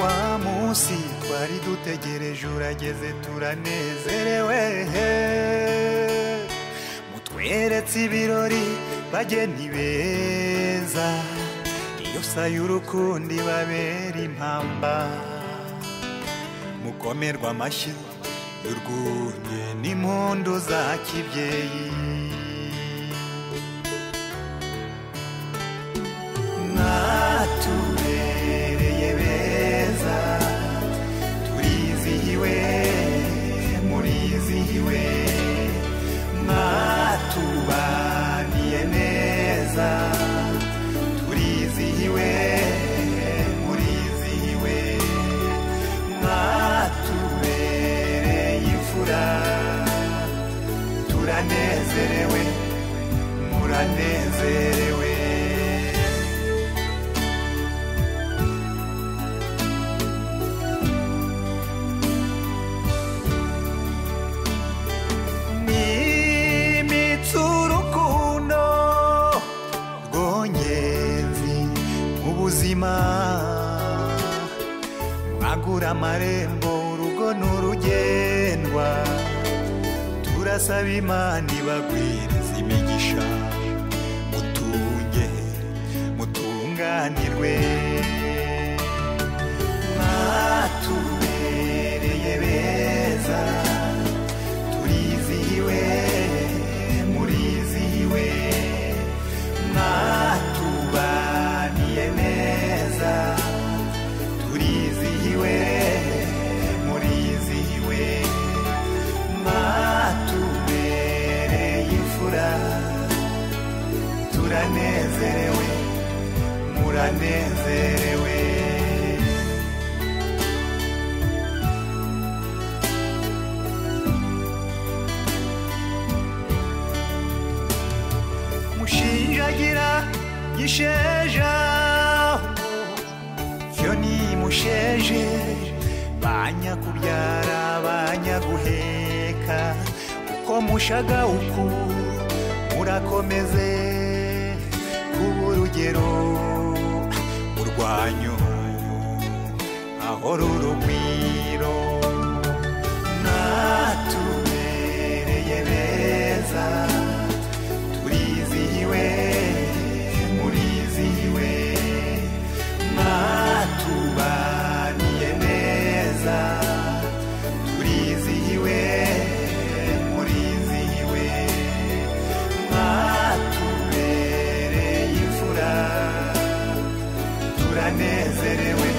wa munsi twari dutegereje urageze turanezerewe mutweretse ibirori bageni beza iyo saya urukundi babera impamba mukomerwa amashyi y'urwunye n'impundu za kibyeyi mwatubereye beza turizihiwe murizihiwe mwatubaniye neza turizihiwe murizihiwe mwatubereye imfura turanezerewe muranezerewe n'imitsi urukundo rwongenzi mu buzima mwagura amarembo urugo n'urugendwa turasaba imana ibagwiriza imigisha mutunge mutunganirwe mwatubereye beza turizihiwe murizihiwe mwatubaniye neza turizihiwe murizihiwe mwatubereye imfura turanezerewe muranezerewe mushinjagira gisheja cyo ni musheje banyakubyara banyaguheka uko mushaga uku murakomeze kuba urugero urwanyu ahora urugwiro mwatubereye beza turizihiwe murizihiwe mwatubaniye neza turizihiwe murizihiwe mwatubereye imfura turanezerewe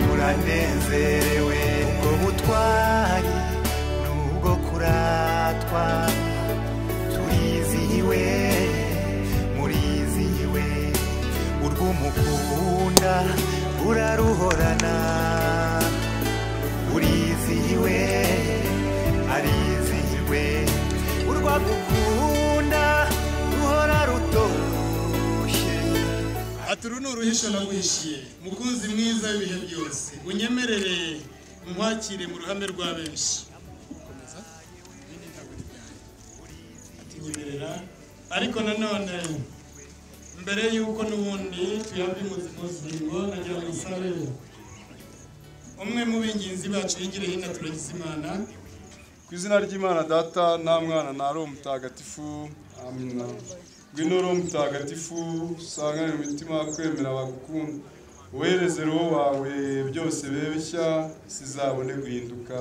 muranezerewe ubwo butwari n'ubwo kuratwa turizihiwe murizihiwe urw'umukunda uraruhorana urizihiwe arizihiwe urwagukunda ruhora rutoshye ati uru ni uruhisho nagwishyuye mukunzi mwiza w'ibihe byose unyemerere nkwakire mu ruhame rwa benshi Ati, nyemerera ariko nanone mbere y'uko n'ubundi tuyabwa imuzi muzingo nagira ngo nsabe umwe mu b'ingenzi bacu higire hino turagize imana ku izina ry'imana data nta mwana ntari umutagatifu amina ngwino uri umutagatifu usanganire imitima kwemera bagukunda wohereze roho wawe byose beshya sizabone guhinduka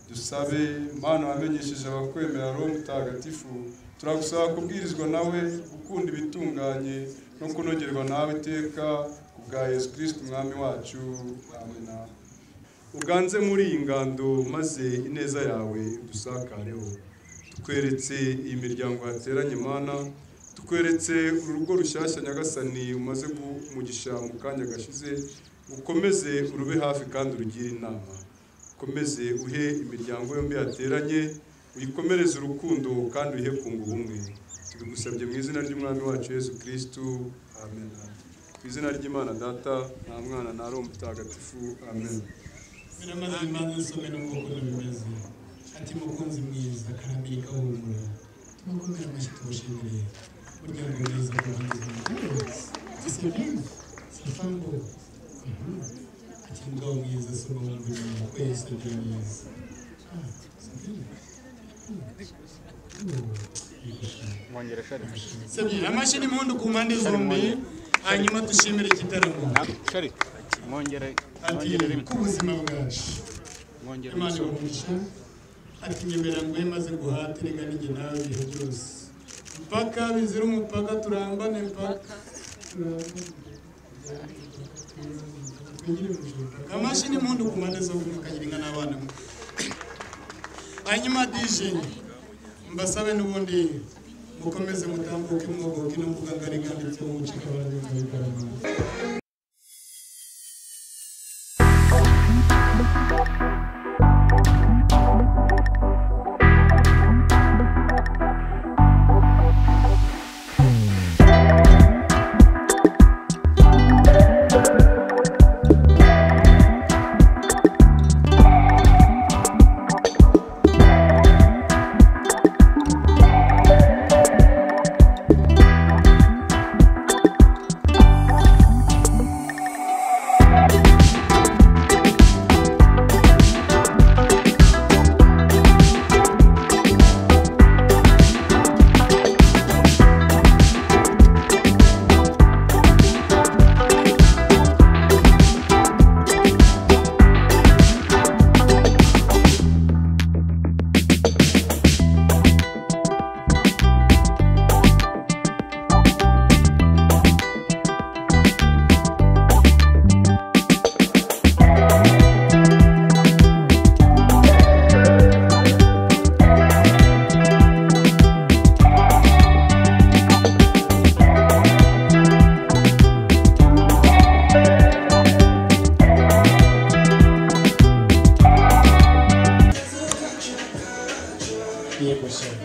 dusabe mana wamenyesheje abakwemera roho mutagatifu turagusaba kubwirizwa nawe gukunda ibitunganye no kunogerwa nawe iteka ku bwa yesu kirisiti umwami wacu amina uganze muri iyi ngando maze ineza yawe udusakareho tukweretse iyi miryango yateranye mana tukweretse uru rugo rushyashya nyagasani umaze kumugisha mu kanya gashize ukomeze urube hafi kandi urugire inama ukomeze uhe imiryango yombi yateranye uyikomereze urukundo kandi uyihe kunga ubumwe tubigusabye mu izina ry'umwami wacu yesu kirisitu amen ku izina ry'imana data nta mwana nta roho mutagatifu amen biramaze imanza nsome n'ubwoko bimeze ati mukunzi mwiza karambiri kahumura tumukomere amashyi tubashimire burya ngo neza kurangiza umukunzi sefambo kugira umugabo mwiza se umuhungu mwiza ko yesu ari mwiza Sabira amashyi n'impundu ku mpande zombi hanyuma dushimire igitaramo Shari, mwongere ati ku buzima bwacu mwongere imana ibamugisha ati nyemera ngo maze guhatire kandi njye nawe ibihe byose mpaka bizira umupaka turambane mpaka turambane twigire mu ijuru mpaka. amashyi n'impundu ku mpande zombi mukagira inka n'abana mwe hanyuma dije mbasabe n'ubundi mukomeze mutambuke mwogoke no mvuga ngari kandi byo mucika baragenda bigaragara yego shema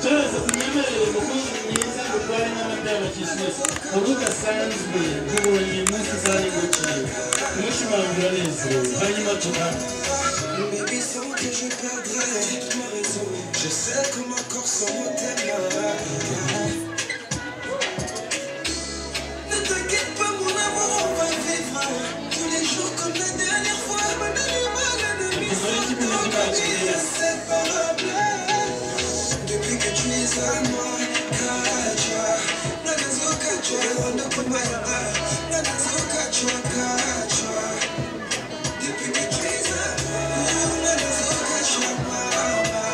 cyose tunyemerere umukozi mwiza dutware n'amata y'abakirisitu urudasanzwe tubonye umunsi zari guciye kumushimangira neza hanyuma turambe Baby, sans que je perdrai ma raison, je sais que mon corps sans mots t'aimera. Ne t'inquiète pas, mon amour, on va vivre tous les jours comme la dernière fois. Ma demi-balle, demi inséparable. Depuis que tu es à moi, Kacha, la gazou Kacha, on ne peut pas la gazou Kacha, Kacha. Depuis que tu es à moi, la gazou Kacha, Mama,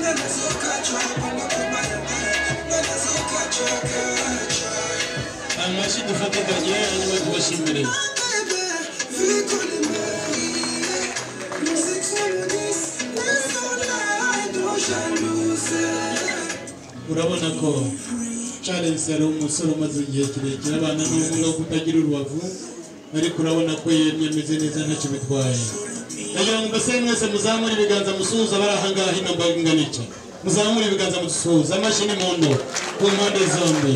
la gazou Kacha, on ne peut pas la gazou Kacha, Kacha. amashyi dufate kanye hanyuma tubashimire urabona ko Charles yari umusore umaze igihe kirekire abana n'ubumuga bwo kutagira urubavu ariko urabona ko yemye ameze neza ntacyo bitwaye ndagira ngo mbasere mwese muzamure ibiganza musuhuza bari ahangaha hino mbaga ingana iki muzamure ibiganza musuhuza amashyi n'impundu ku mpande zombi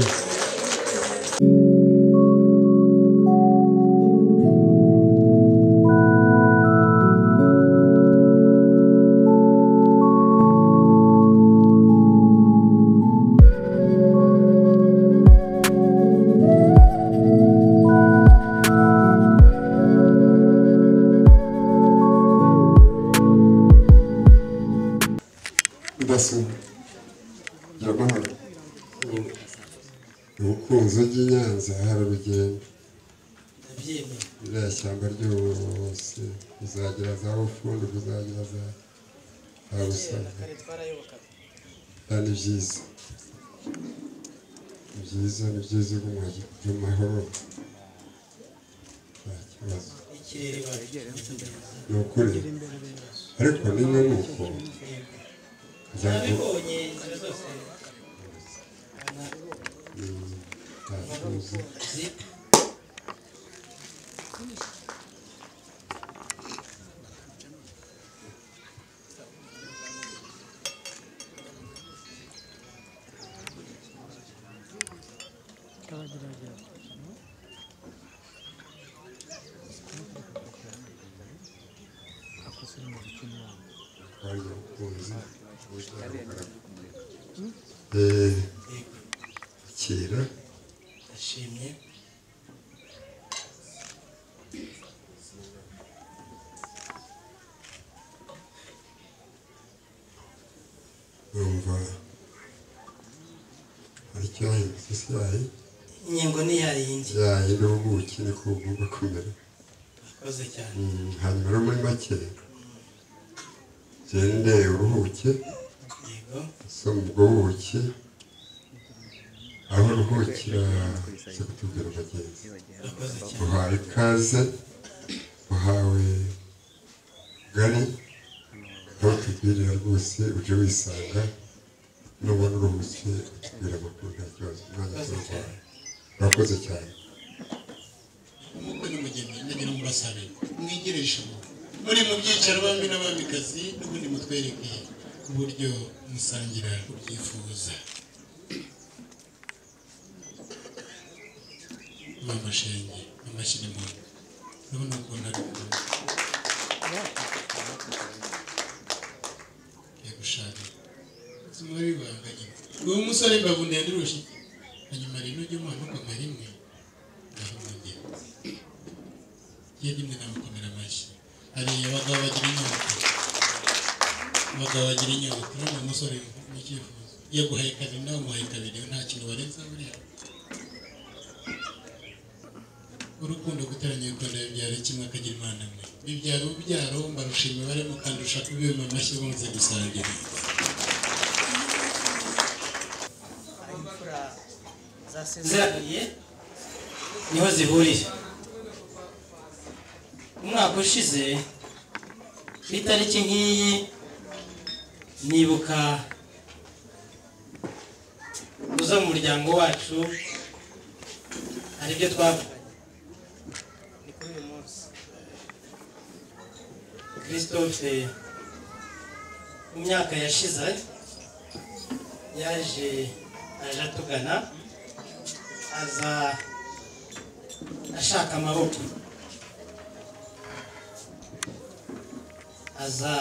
mudasobwa ndaguhaye ubukunzi bw'i nyanza hari urugendo ndabyemera iriya shyamba ryose uzagira za ufundi uzagira za habusaza kare twarayobokaga ni byiza ni byiza ni byiza ugumye mu mahoro nta kibazo ikirere bacu ni ukuri ariko niba ni uko ntabwo nabibonye inzira zose ntakibazo zip Wari umukunzi Eh, kera ndashimye numva hari icyayi mbese yayi inkingo ni ya yindi yayi n'ubuki niko bugomba kumera akoze cyane Mm, hanyuma rero muri make gende uruhuke yego so ubwo buki aho ruhukira se kutubwira abagenzi urakoze cyane uhawe ikaze uhawe gari aho tubwirira rwose uje wisanga nubona uruhuke utubwira amakuru nta kibazo umwanya urakoze turwaye cyane urakoze cyane nk'uko nyamugeni ndagira ngo mbasabire mwigire ijambo muri mu byicaro bamwe n'abamikazi n'ubundi mutwereke uburyo musangira ubyifuza mama shenge mama shirimoni ndabona ukunda bikunda yagushaka ubuzima bibanganye uwo musore mbavu ndende urusha hanyuma rero ujye umwana ukoma rimwe ndahumugera iyo rimwe namukomera amashyi hari abagabo bagira inyota abagabo bagira inyota urabona umusore nicyifuzo iyo aguhaye kabiri nawe umuhaye kabiri nta kintu warenza buriya urukundo guteranya urukundo bibyara kimwe akagira imana mwe bibyara urubyaro mbarushima bari mukandusha kubima amashyi bunze gusangira aho imfura zasezeraniye niho zihurira umwaka ushize ku itariki nk'iyi nibuka uza mu muryango wacu hari ibyo twavuganye ni kuri uyu munsi christophe mu myaka yashize yaje aje atugana aza ashaka amaboko aza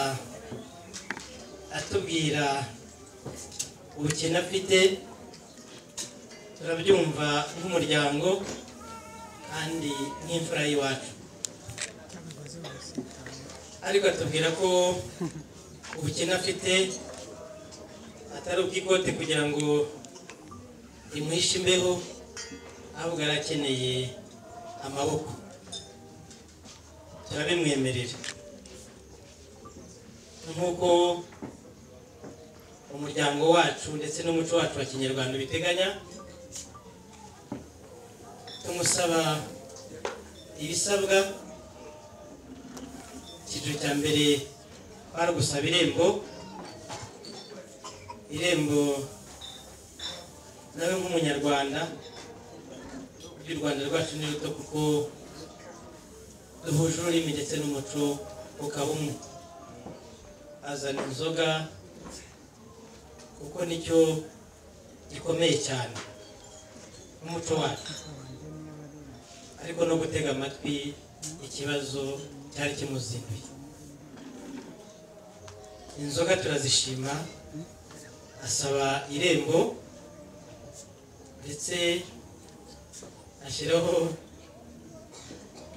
atubwira ubukene afite turabyumva nk'umuryango kandi nk'imfura y'iwacu ariko atubwira ko ubukene afite atari ubw'ikote kugira ngo rimuhishe imbeho ahubwo yari akeneye amaboko turabimwemerera nk'uko umuryango wacu ndetse n'umuco wacu wa kinyarwanda ubiteganya tumusaba ibisabwa icyiciro cya mbere kwari ugusaba irembo irembo nawe nk'umunyarwanda uburyo u rwanda rwacu ni ruto kuko duhuje ururimi ndetse n'umuco ukaba umwe azana inzoga kuko nicyo gikomeye cyane nk'umuco wacu ariko no gutega amatwi ikibazo cyari kimuzinduye inzoga turazishima asaba irembo ndetse ashyiraho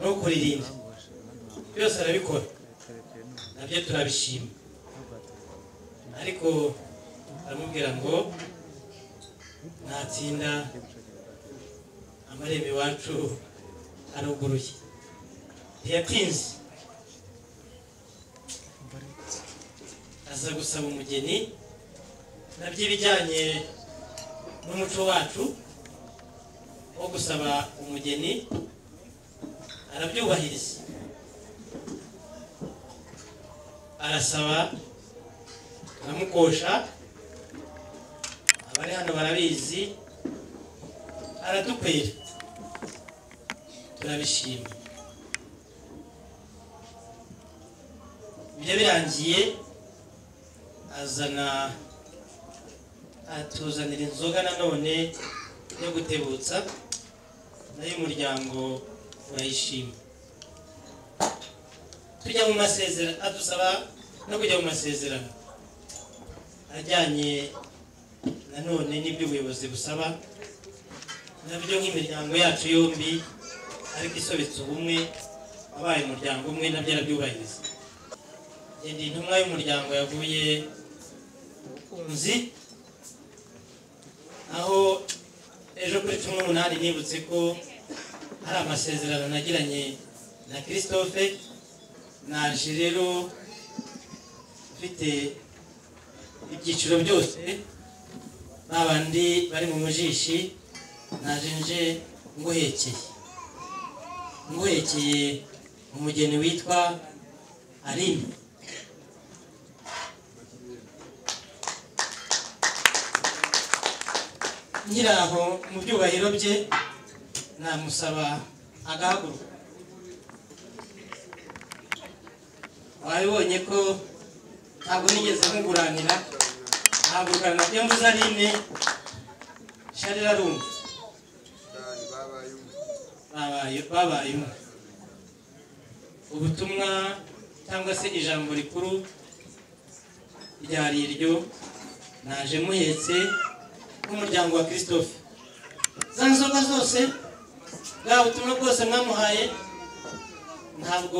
no kuririnda byose arabikora nabyo turabishima ariko aramubwira ngo ntatsinda amarembo iwacu aruguruye ntiyatinze aza gusaba umugeni nabyo ibijyanye n'umuco wacu wo gusaba umugeni arabyubahiriza arasaba aramukosha abari hano barabizi aradukwira turabishima ibyo birangiye azana atuzanira inzoga nanone yo gutebutsa nayo umuryango urayishima tujya mu masezerano adusaba no kujya mu masezerano ajyanye nanone n'ibyo ubuyobozi busaba nabyo nk'imiryango yacu yombi ariko isobetse ubumwe wabaye umuryango umwe nabyo arabyubahiriza Ngenda intumwa y'umuryango yavuye n'abakunzi aho ejo kuri cumi n'umunani nibutse ko hari amasezerano nagiranye na christophe naje rero mfite ibyiciro byose ba bandi bari mu mujishi naje nje nguhekeye nguhekeye umugeni witwa arimi nkiri aho mu byubahiro bye namusaba agahaguruka wabibonye ko ntabwo nigeze nkuguranira nahagurukana na byambuzarine sharira rumva babaye babaye umwe ubutumwa cyangwa se ijambo rikuru ryari iryo naje muhetse n'umuryango wa christophe za nzoga zose bwa butumwa bwose mwamuhaye ntabwo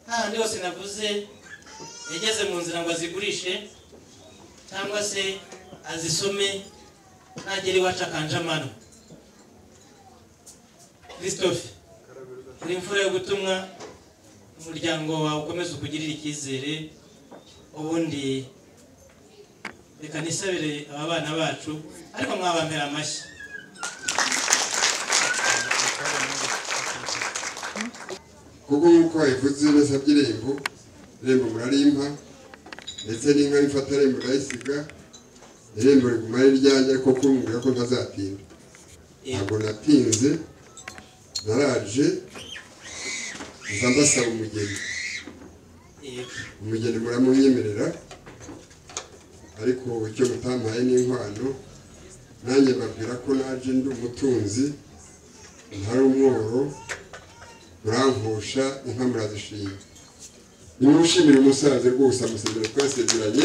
hahandi hose navuze yageze mu nzira ngo azigurishe cyangwa se azisome nagera iwacu akanje amano christophe uri imfura yo gutumwa umuryango wawe ukomeze ukugirire icyizere ubundi reka nisabire aba bana bacu ariko mwabampera amashyi kuko nk'uko ivuze ibisabye irembo irembo murarimpa ndetse n'inka ifata irembo irayisiga irembo rigumana iryanjye ariko kumubwira ko ntazatinda ntabwo natinze naraje nza ndasaba umugeni yego umugeni muramumyemerera ariko icyo mutampaye ni inkwano nanjye mbabwira ko naje ndi umutunzi ntari umworo murankosha inka murazishima nimushimire umusaza rwose amusezera twasezeranye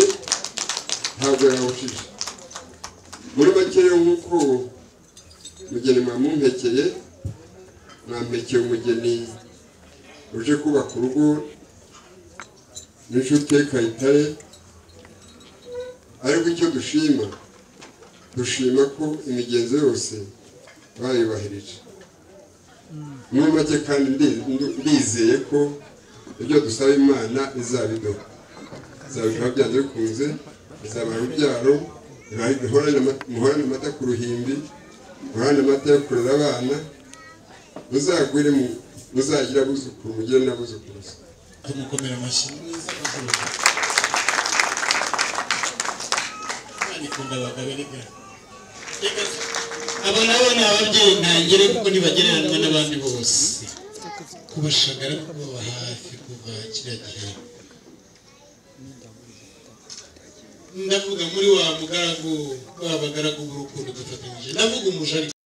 ntabwo yawucisha muri make rero nk'uko umugeni mwamumpekeye mwampekeye umugeni uje kubaka urugo n'inshuti ye kayitare ariko icyo dushima dushima ko imigenzo yose bayubahirije muri make kandi ndi- ndu- ndizeye ko ibyo dusaba imana izabiduha izabiduha byanze bikunze izabaha urubyaro ibahe- ihorane ama- muhorane amata ku ruhimbi muhorane amata yo kurera abana muzagwire mu- muzagira abuzukuru mugire n'abuzukuruza tumukomera amashyi Imana ikunda abagabo reka Reka abo nabo ni ababyeyi ntangire kuko ntibagereranywa n'abandi bose kubashagara no kubaba hafi kuva kiriya gihe ndavuga muri wa mugaragu wa bagaragu b'urukundo dufatanyije ndavuga umuja ariko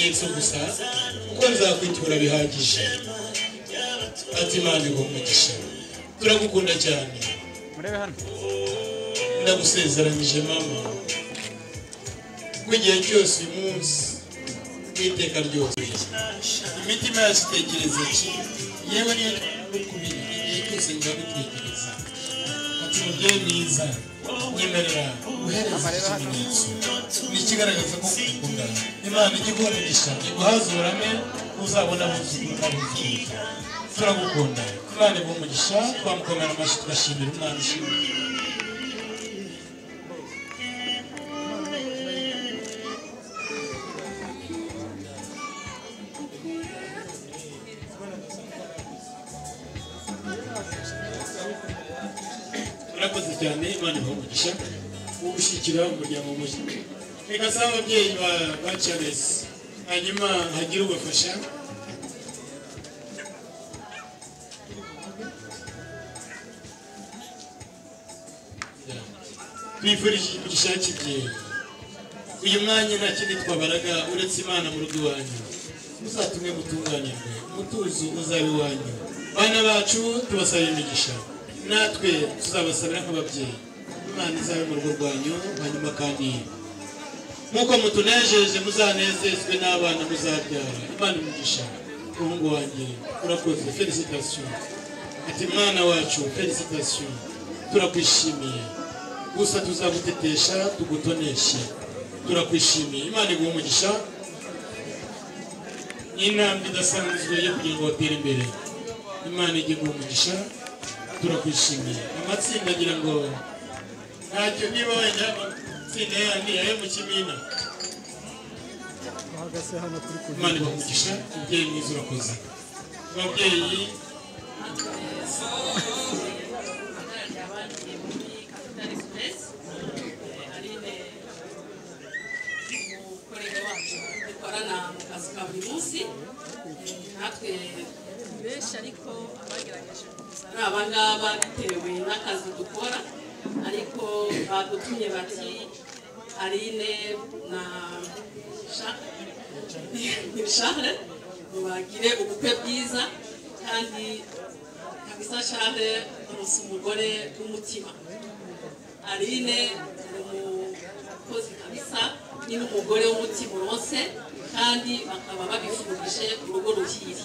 yesu gusa kuko nzakwitura bihagije ati imana iguha umugisha turagukunda cyane murebe hano ndagusezeranyije mama ko igihe cyose uyu munsi n'iteka ryose imitima yacu itegereza iki yewe niyo tukubiri igihe cyose ngaho dutegereza ati mubyeyi mwiza nyemerera guhereza iki kimenyetso ni ikigaragaza ko ukunda imana ijya iguha umugisha iguhaze uburame uzabona buzima buzima turagukunda imana iguha umugisha twamukomera amashyi tugashimira umwana ushimira murakoze cyane imana ibaha umugisha wo gushyigikira umuryango mushya reka saba ababyeyi ba ba charles hanyuma hagire ubafasha twifurije imigisha y'ikigihe uyu mwanya nta kindi twabaraga uretse imana mu rugo iwanyu muzatumwe mutunganirwe umutuzo uzabe iwanyu bana bacu tubasaba imigisha natwe tuzabasabira nk'ababyeyi imana izabe mu rugo rwanyu hanyuma kandi nk'uko mutunejeje muzanezezwe n'abana muzabyara imana imigisha umuhungu wanjye urakoze felicitation ati mwana wacu felicitation turakwishimiye gusa tuzagutetesha tugutoneshe turakwishimiye imana iguha umugisha n'intambwe idasanzwe yo kugira ngo batere imbere imana ijye guha umugisha turakwishimiye amatsinda agira ngo ntacyo niba wenda amatsinda yandi ayo mu kimina bahagaze hano kuri imana ibamugisha umubyeyi mwiza urakoze ababyeyi dukorana mu kazi ka buri munsi natwe benshi ariko abagerageje kuza ni aba ngaba bitewe n'akazi dukora ariko badutumye bati arine na shahre mubagire ubukwe bwiza kandi kabisa shahre urusa umugore w'umutima arine ni umukozi kabisa ni n'umugore w'umutima uronse kandi bakaba babifurije urugo ruhire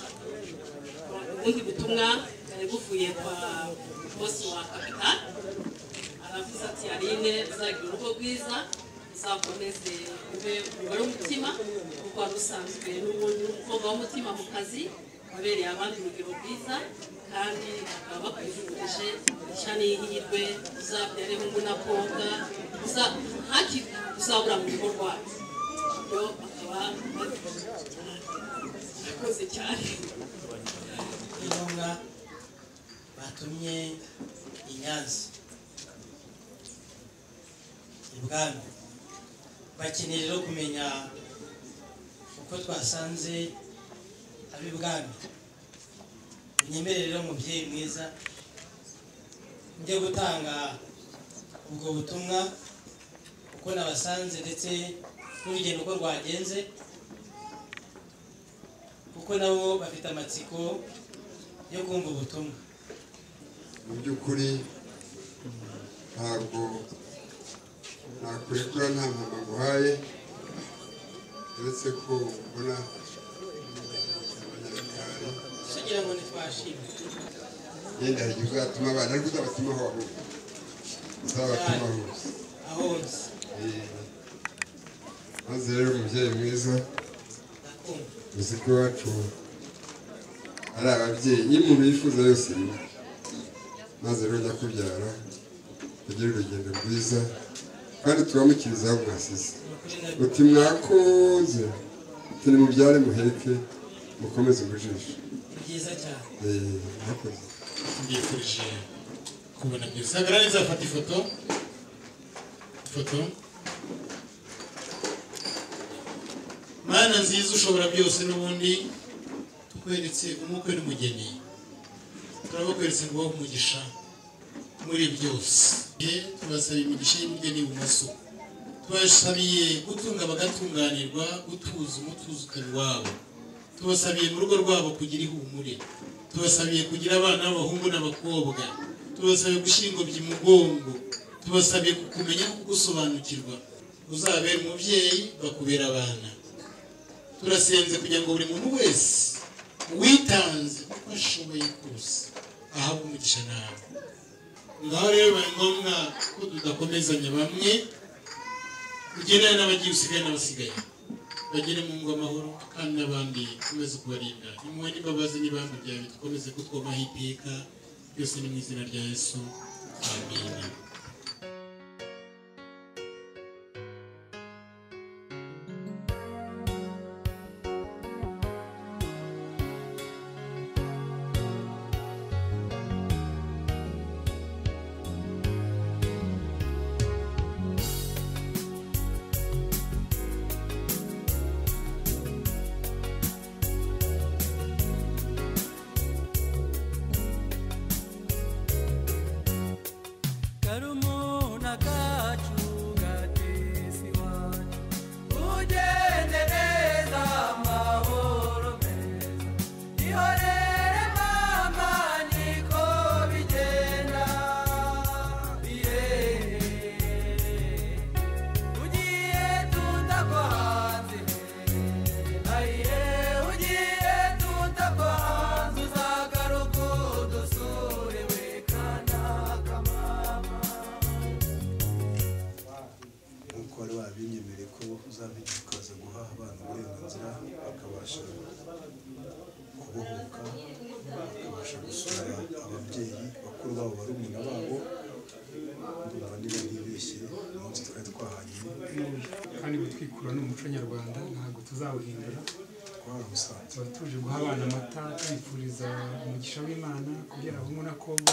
ubundi butumwa bwari buvuye kwa bosi wa kapita aravuze ati arine uzagira urugo rwiza uzakomeze ube umugore w'umutima kuko wari usanzwe n'umukobwa w'umutima mu kazi wabereye abandi urugero rwiza kandi bakaba bakwifurije ishya n'ihirwe uzabyare hungu na koga uzabura mu rugo rwacu yo bakaba bakoze cyane ni ngombwa batumye i nyanza ibwami bakeneye rero kumenya uko twasanze ab'ibwami unyemere rero mubyeyi mwiza njye gutanga ubwo butumwa uko nabasanze ndetse n'urugendo uko rwagenze kuko nabo bafite amatsiko yo kumva ubutumwa mu by'ukuri ntabwo nakwirekura nta mpamvu nguhaye uretse ko ubona abanyarwanda tugira ngo ntitwashimwe yenda hari igihe uzatuma abana ariko uzabatumaho ahubwo uzabatuma hose aho nzi Eh, maze rero umubyeyi mwiza ndakumva uzi ko iwacu ari ababyeyi iyo umuntu yifuza yose biba maze rero njya kubyara ugire urugendo rwiza kandi tubamukiriza aho mwasize ni ukuri na uti mwakoze turi mubyare muheke mukomeze ubujisho ni byiza cyane Eh, mwakoze mbifurije kubona byose hagarara neza bafata ifoto ifoto mana nziza ushobora byose n'ubundi tukweretse umukwe n'umugeni turabakweretse ngo wowe umugisha muri byose Ye, tubasaba imigisha y'umugeni ibumoso tubashabiye gutunga bagatunganirwa gutuza umutuzo ukaba iwabo tubasabiye mu rugo rwabo kugira ihumure tubasabiye kugira abana b'abahungu n'abakobwa tubasabiye gushingobya umugongo tubasabiye kumenya gusobanukirwa uzabera umubyeyi bakubera abana turasenze kugira ngo buri muntu wese witanze uko ashoboye kose ahabwe umugisha nawe ngaho rero bibaye ngombwa ko tudakomezanya bamwe ugendana n'abagiye usigaye n'abasigaye bagere mu ngo amahoro kandi n'abandi dukomeze kubarinda impuhwe n'imbabazi n'ibanga byawe dukomeze kutwomaho iteka byose ni mu izina rya yesu amen karumuna kacu gatesi wacu ugende neza amahoro meza ihorere mama niko bigenda yeee ugiye tutakwanze ayiye ugiye tutakwanze uzagaruka udusure we kanaka nk'uko wari wabinyemereye ko uzabica ukaza guha abana uburenganzira bakabasha kubohoka bakabasha gusura ababyeyi bakuru babo barumuna babo ndumva niba ntibeshye uyu munsi twari twahanyuye kandi gutwikura ni umuco nyarwanda ntabwo tuzawuhindura twarawusanze tuba tuje guha abana amata tubifuriza umugisha w'imana kubyara abahungu n'abakobwa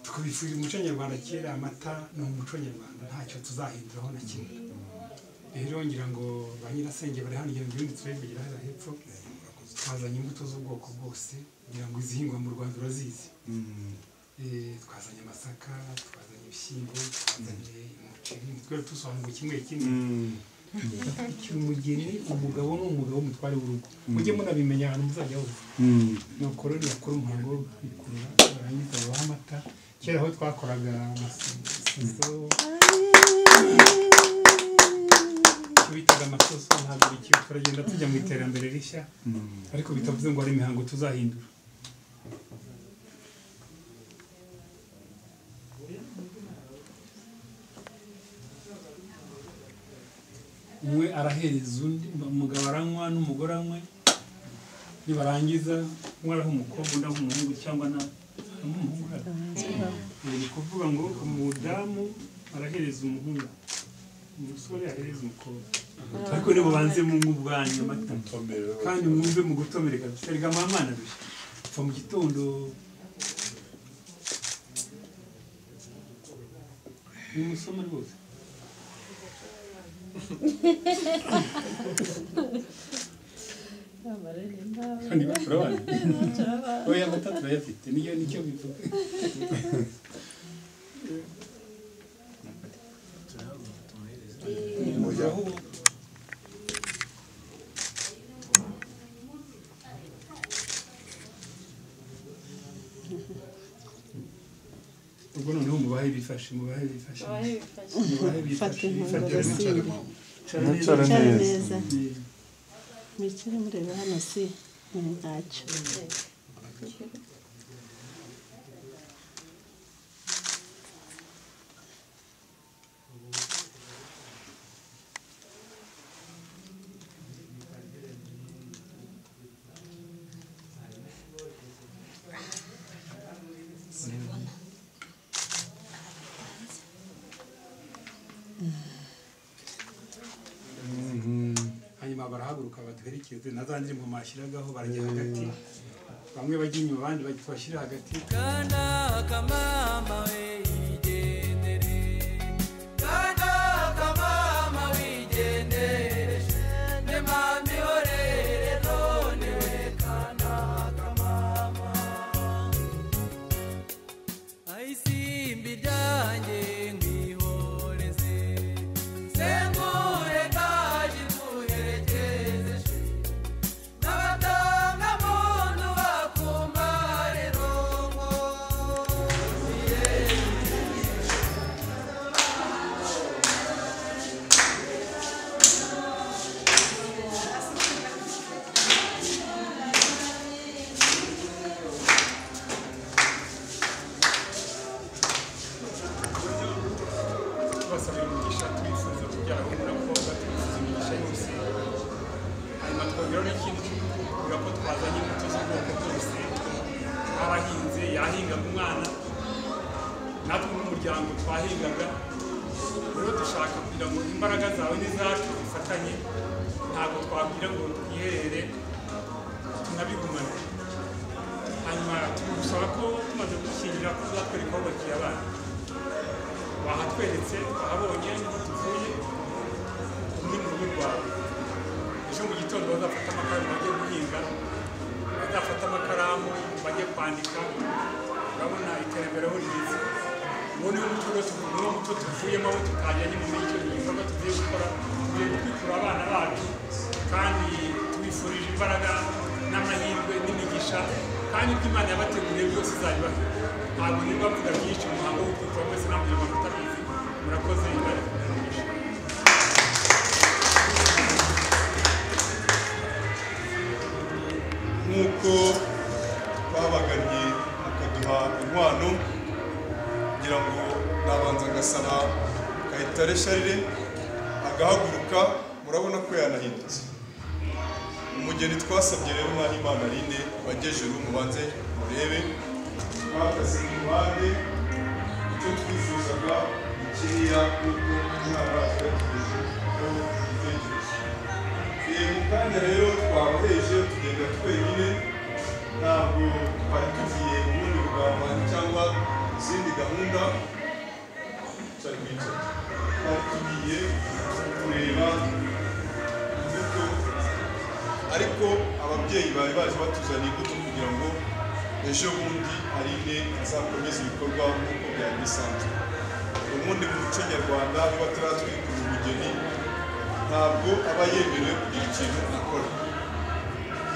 tukabifurira umuco nyarwanda kera amata ni umuco nyarwanda ntacyo tuzahinduraho na kimwe rero ngira ngo ba nyirasenge bari hano kugira ngo ibindi turebe kugira hano hepfo twazanye imbuto z'ubwoko bwose kugira ngo izihingwa mu rwanda urazizi Eh, twazanye amasaka twazanye ibishyimbo twazanye umuceri twari dusobanura kimwe kimwe ikintu umugeni umugabo ni umugabo w'umutware w'urugo mujye munabimenya ahantu muzajya hose nuko rero bakora umuhango wo kwikurura barangiza babaha amata kera aho twakoraga amasizo tubitaga amasoso ntabwo bikiba turagenda tujya mu iterambere rishya ariko bitavuze ngo hari imihango tuzahindura umwe arahereza undi umugabo aranywa n'umugore anywe nibarangiza umwe araha umukobwa undi aha umuhungu cyangwa na n'umuhungu araha. Eh, ni ukuvuga ngo umudamu arahereza umuhungu umusore ahereza umukobwa ariko nimubanze munywe ubwanyu amata kandi mwumve mu gutomera kabisa reka mwamana dushya kuva mu gitondo ni umusoma rwose kandi baturabana oya amata turayafite niyo nicyo bivuga ubwo noneho mubahe bifashe mubahe bifashe mubahe Fata bifashe inkunga bifatire agasinde. Bicara Bicara neza. neza. Mm. mwicare mureba hano si ni ntacyo hanyuma barahaguruka baduherekeze na za ndirimbo mwashyiragaho barajya hagati bamwe bajya inyuma abandi bajya tubashyira hagati Kanda kamama wigendere Kanda kamama wigendere Ne mami horere none we kanda kamama Aisimbi danje ngihoreze turabasaba imigisha twifuza kubyara abahungu n'abakobwa twifuza imigisha yose hanyuma twongeraho n'ikindi cy'ukubwira ko twazanye imbuto z'ubwoko bwose abahinze yahingaga umwana natwe nk'umuryango twahingaga rero dushaka kugira ngo imbaraga zawe n'izacu bifatanye ntabwo twabwira ngo twiherere tunabigumane hanyuma tugusaba ko tumaze gushyingira ko uzatwereka aho bakiriya banyu bahatweretse bahabonye niho tuvuye umwe mu rugo rwawe ejo mu gitondo bazafata amakaramu bajye guhinga bazafata amakaramu bajye kwandika urabona iterambere aho rigeze uwo niwo muco rwose niwo muco tuvuyemo aho tutajyanye mu micyo igikorwa tugiye gukora tugiye kwikura abana bacu kandi tubifurije imbaraga n'amahirwe n'imigisha kandi ibyo imana yabateguriye byose izabibafite ntabwo niba mvuga byinshi umuhango wo kwikura mwese nta munyarwanda utabizi murakoze imana ikubwira nk'uko babagannye bakaduha inkwano kugira ngo nabanza ngasaba kayitare sharire agahaguruka murabona ko yanahindutse umugeni twasabye rero mwana imana rinde bagejuru mubanze murebe bahagaze mu ruhande icyo twifuzaga ni kiriya kuko umwana wacu yatugejeje aho tubitegereje Ee, mu kanya rero twaheje tugenda twenyine ntabwo twari tugiye mu bundi bugambanyi cyangwa izindi gahunda cyari kwicara twari tugiye kureba imbuto ariko ababyeyi bari baje batuzaniye imbuto kugira ngo ejo bundi harine azakomeze ibikorwa nk'uko byari bisanzwe ubundi mu muco nyarwanda iyo bataratwikura umugeni ntabwo aba yemerewe kugira ikintu akora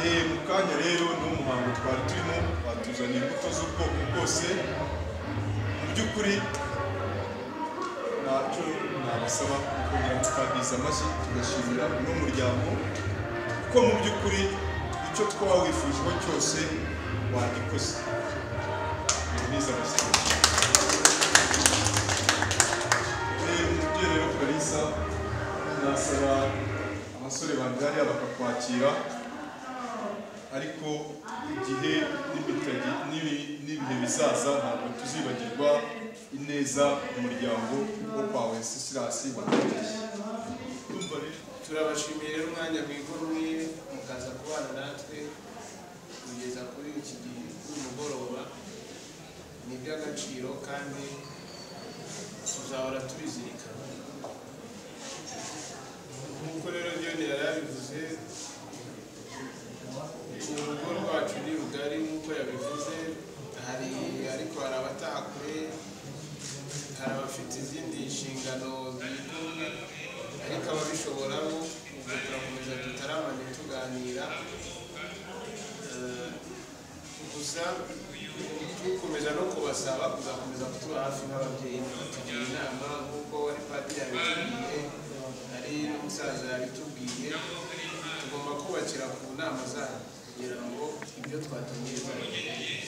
Eh, mu kanya rero ni umuhango twari turimo batuzaniye imbuto z'ubwoko bwose mu by'ukuri ntacyo nabasaba kongera tukabwiza amashyi tugashimira uno muryango kuko mu by'ukuri icyo twaba wifujeho cyose wagikoze niza amashyi Eh, umubyeyi rero kalisa nasaba abasore banjye bakakwakira ariko igihe n'ibitagi- n'ibi- n'ibihe bizaza ntabwo tuzibagirwa ineza umuryango wo kwawe sisirasi wakomeje turabashimiye rero umwanya mwigomwe mukaza kubana natwe kugeza kuri iki gihe cy'umugoroba ni iby'agaciro kandi tuzahora tubizirikana nk'uko rero Dion yari yabivuze urugo rwacu ni rugari nk'uko yabivuze hari ariko hari abataha kure hari abafite izindi nshingano zikomeye ariko ababishoboramo ubwo turakomeza tutaramanye tuganira Eh, gusa dukomeza no kubasaba kuzakomeza kutuba hafi nk'ababyeyi tugira inama nk'uko wari padiri yabitubwiye hari n'umusaza yabitubwiye tugomba kubakira ku nama zabo kugira ngo ibyo twatumye bizagere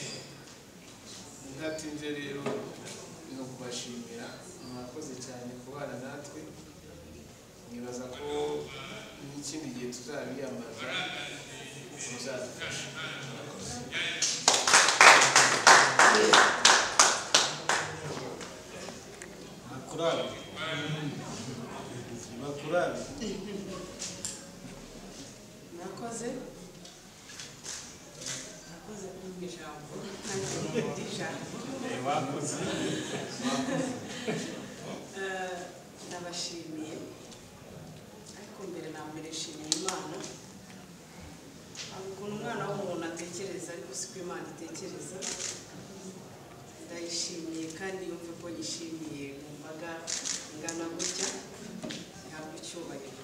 ntatinze rero no kubashimira mwakoze cyane kubana natwe nibaza ko n'ikindi gihe tuzabiyambaza muzadufasha murakoze bakurari bakurari nakoze nakoze kumva ijambo ntabwo ijambo bakoze Eh, ndabashimiye ariko mbere na mbere nshimiye imana Hari ukuntu umwana w'umuntu atekereza ariko siko imana itekereza ndayishimiye kandi yumve ko yishimiye mu mbaga ingana gutya ihabwa icyubahiro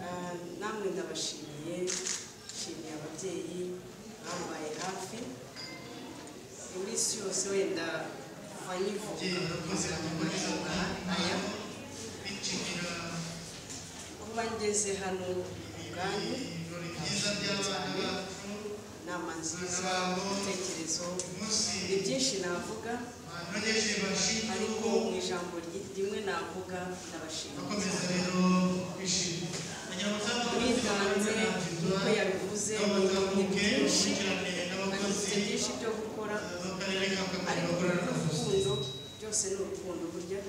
Eh, namwe ndabashimiye nshimiye ababyeyi bambaye hafi iminsi yose wenda kuva nyivuka kugeza mu mahinga aya kuba ngeze hano ubwanyu ndabashimiye cyane inama nziza ibitekerezo ni byinshi navuga ariko mu ijambo rimwe navuga ndabashimira mwitanze nk'uko yabivuze ni byinshi afite byinshi byo gukora ariko urukundo byose ni urukundo burya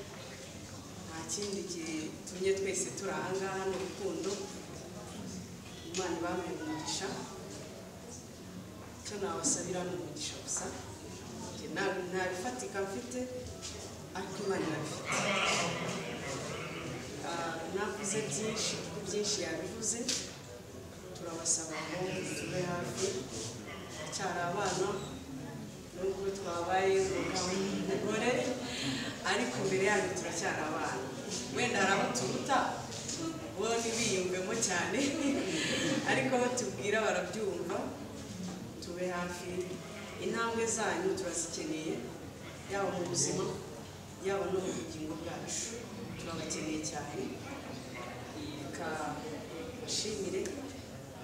nta kindi gitumye twese turi aha ngaha ni urukundo imana ibamuye umugisha icyo nabasabira ni umugisha gusa Njye nta nta bifatika mfite ariko imana irabifite Ah, navuze byinshi kuko byinshi yabivuze turabasaba ngo tube hafi cyari abana nubwo twabaye umugore ariko mbere yanyu turacyari abana wenda hari abo turuta bo ntibiyumvemo cyane ariko abo tubwira barabyumva tube hafi intambwe zanyu turazikeneye yaba mu buzima yaba no mu bugingo bwacu turabakeneye cyane reka bashimire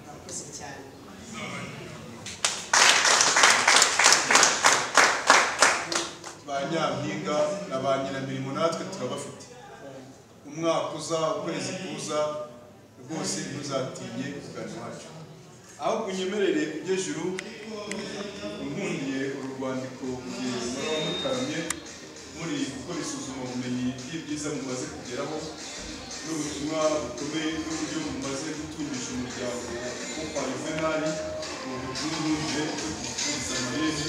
murakoze cyane ba nyampinga na ba nyiramirimo natwe turabafite umwaka uza ukwezi kuza rwose ntuzatinye kugana iwacu aho kunyemerereye kujya juru nkundiye urwandiko mugenzi muba mukaramye muri gukora isuzumabumenyi ry'ibyiza mumaze kugeraho n'ubutumwa bukomeye n'uburyo mumaze gutungisha umuryango wo kwa yuvenali mu bucuruzwe bwo gucuruza amayeri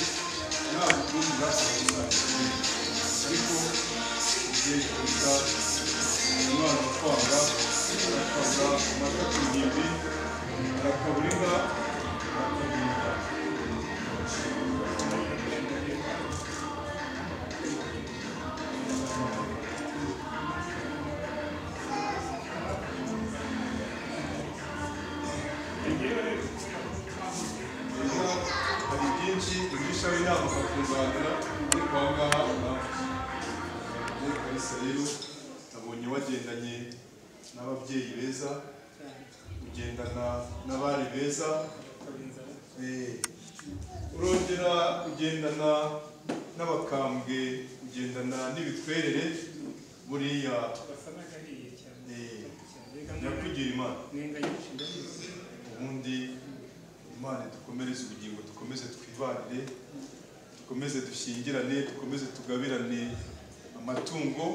nta butumwa ariko igihe kuruta umwana utwanga aratwaza amata ku ngimbi arakabura inka arakabura hari byinshi imwisha w'inama bakunganira ariko aha ngaha urabona kalisa rero nabonye wagendanye n'ababyeyi beza ugendana n'abari beza eh, urongera ugendana n'abakambwe ugendana n'ibitwerere buriya eh, nyakugira imana ubundi imana dukomereze ubugingo dukomeze twibanire dukomeze dushyingirane dukomeze tugabirane amatungo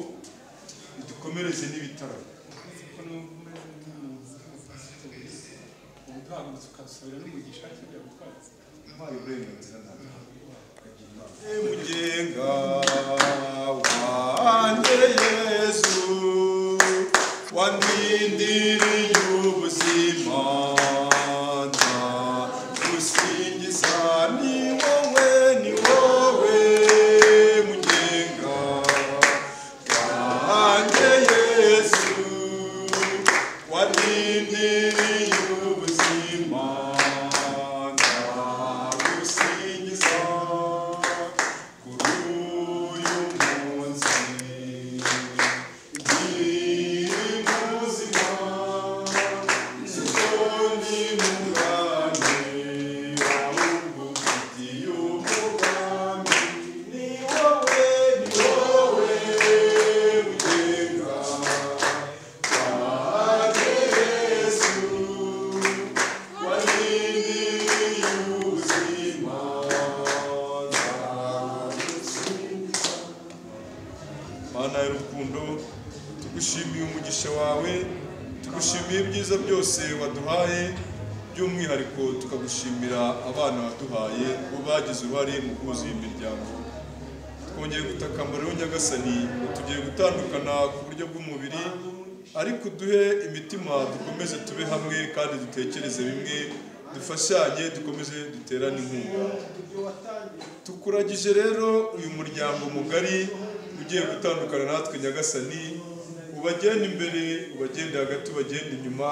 dukomereze n'ibitaro ubutahagurutse ukasubira n'umugisha kijya gutwara umpaye uburenganzira nawe mugenga wanjye yesu wandindiriye ubuzima ndagusingiza ni wowe ni wowe mugenga wanjye yesu wandindiriye ubuzima ndagusingiza mana y'urukundo tugushimiye umugisha wawe tugushimiye ibyiza byose waduhaye by'umwihariko tukagushimira abana waduhaye bo bagize uruhare mu kuzuza iyi miryango twongeye gutakambarira rero nyagasani tugiye gutandukana ku buryo bw'umubiri ariko duhe imitima dukomeze tube hamwe kandi dutekereze bimwe dufashanye dukomeze duterane inkunga tukuragije rero uyu muryango mugari ugiye gutandukana natwe nyagasani ubagenda imbere ubagenda hagati ubagenda inyuma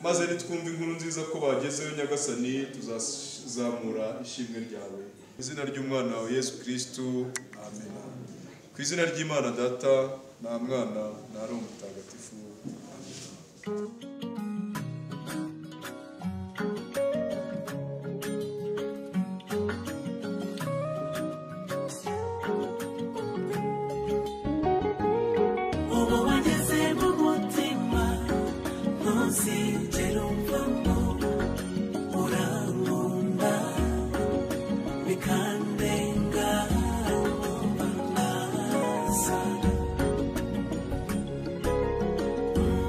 maze nitwumva inkuru nziza ko bagezeyo nyagasani tuzazamura ishimwe ryawe mu izina ry'umwana wawe yesu kirisitu amen ku izina ry'imana data nta mwana nta ari umutagatifu amen ubu wageze mu mutima ntuzigere umvamo urankunda bikandenga numva naza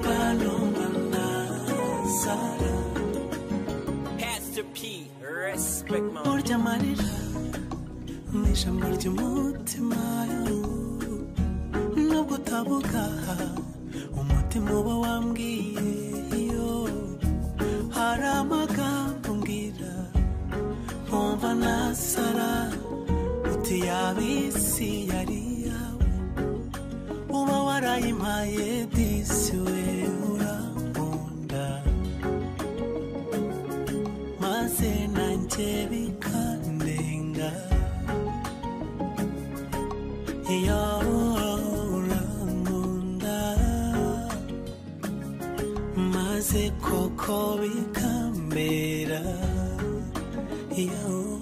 mba numva nazara Pastor P, respect my urya amarira ni ijambo ry'umutima nubwo utavuga umutima uba wambwiye iyo hari amagambo mbwira nkumva nasara uti yaba isi yari yawe uba warayimpaye disi we urankunda maze nanjye bikandenga iyo urankunda maze koko bikambera iyo